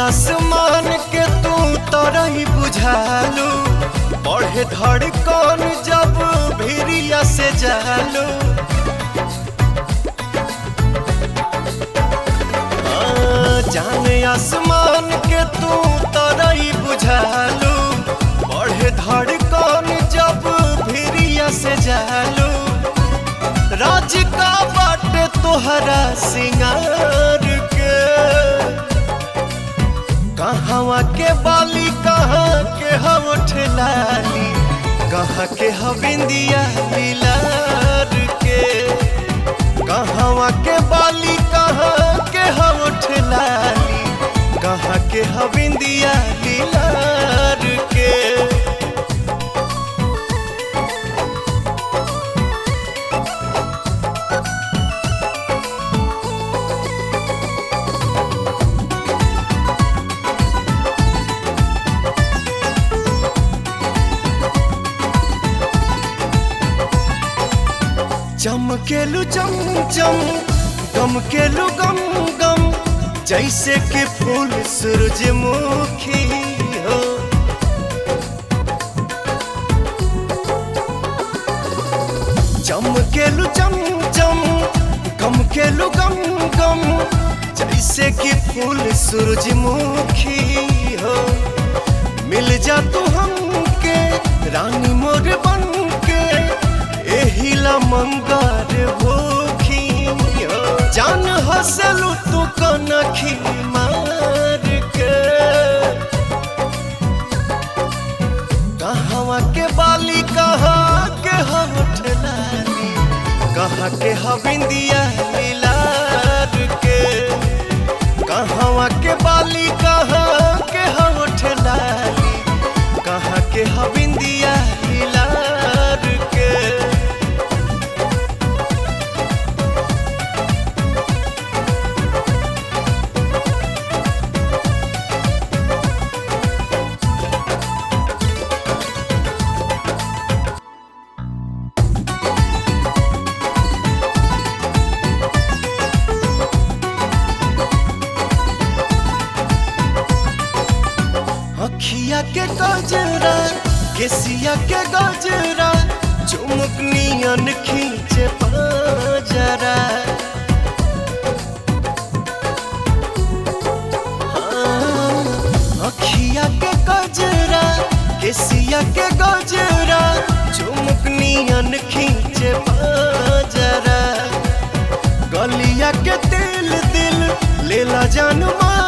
आसमान के तू तरही बुझालू बढ़े धड़कन जब भिरिया से जालू हाँ, जाने आसमान के तू तरही बुझालू बढ़े धड़कन जब भिरिया से जालू राज का बाटे तोहरा सिंगार के कहवा के बाली कहाँ के हम ठेलाली कहाँ के हविंदिया लीलार के कहवा के बाली कहाँ के हम ठेलाली कहाँ के हविंदिया लीलार के चमकेलू चम चम गमकेलू गम गम जैसे कि फूल सूरजमुखी हो चमकेलू चम चम गमकेलू गम गम जैसे कि फूल सूरजमुखी हो मिल जा तू हमके रानी मोर बन के एहिला मंगार भूखी हो। जान हसलू तू कनखी मार के कहवा के बाली कहाँ के हम ठलाली कहाँ के हविंदिया लीलार के कहवा के बाली कहाँ के हम ठलाली कहाँ के हविंदिया लीलार के अखिया के गजरा केसिया के गजरा चुमुक नियन खींचे पाजरा हाँ, अखिया के गजरा केसिया के गजरा चुमुक नियन खींचे पाजरा गलिया के दिल दिल लेला जान मार